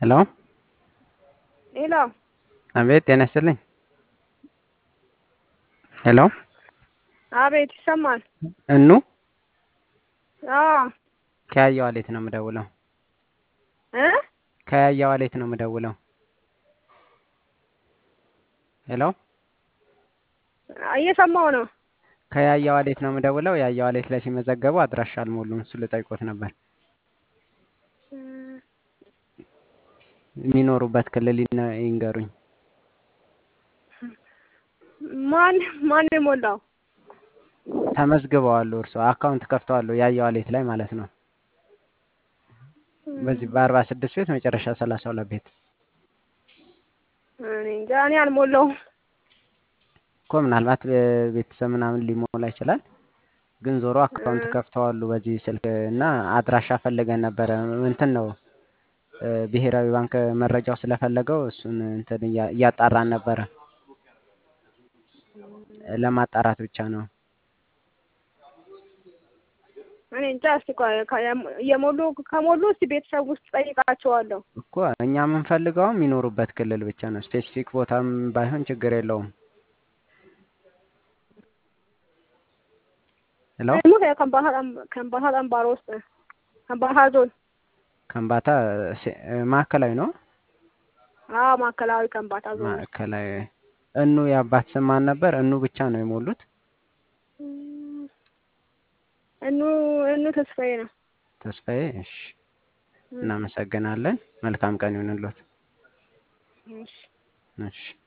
ሄሎ ሄሎ አቤት ጤና ይስጥልኝ። ሄሎ አቤት ይሰማል? እኑ አዎ ከያያ ዋሌት ነው የምደውለው። እ ከያያ ዋሌት ነው የምደውለው። ሄሎ እየሰማሁ ነው። ከያያ ዋሌት ነው የምደውለው። ያያ ዋሌት ላይ ሲመዘገቡ አድራሻ አልሞሉም። እሱ ልጠይቆት ነበር። የሚኖሩበት ክልል ይነ- ይንገሩኝ። ማን ማን የሞላው? ተመዝግበዋል። እርሶ አካውንት ከፍተዋል ያያ ዋሌት ላይ ማለት ነው። በዚህ በአርባ ስድስት ቤት መጨረሻ ሰላሳ ሁለት ቤት እኔ እንጃ እኔ አልሞላውም። እኮ ምናልባት ቤተሰብ ምናምን ሊሞላ ይችላል። ግን ዞሮ አካውንት ከፍተዋሉ በዚህ ስልክ እና አድራሻ ፈልገን ነበረ። እንትን ነው እ ብሔራዊ ባንክ መረጃው ስለፈለገው እሱን እንትን እያ- እያጣራን ነበረ። ለማጣራት ብቻ ነው። እኔ እንጃ እስቲ ቆይ ከ- የሞሉ ከሞሉ እስቲ ቤተሰብ ውስጥ ጠይቃቸዋለሁ። እኮ እኛ የምንፈልገው የሚኖሩበት ክልል ብቻ ነው። ስፔሲፊክ ቦታም ባይሆን ችግር የለውም። ሄሎ ደግሞ ከከምባታ ጠም- ከምባታ ጠምባሮ ውስጥ ከምባታ ዞን ከምባታ ሴ- ማዕከላዊ ነው። አዎ ማዕከላዊ ከምባታ ዞን ውስጥ ማዕከላዊ እኑ የአባት ስም ማን ነበር? እኑ ብቻ ነው የሞሉት። እም፣ እኑ እኑ ተስፋዬ ነው። ተስፋዬ። እሺ፣ እናመሰግናለን። መልካም ቀን ይሁንልዎት። እሺ እሺ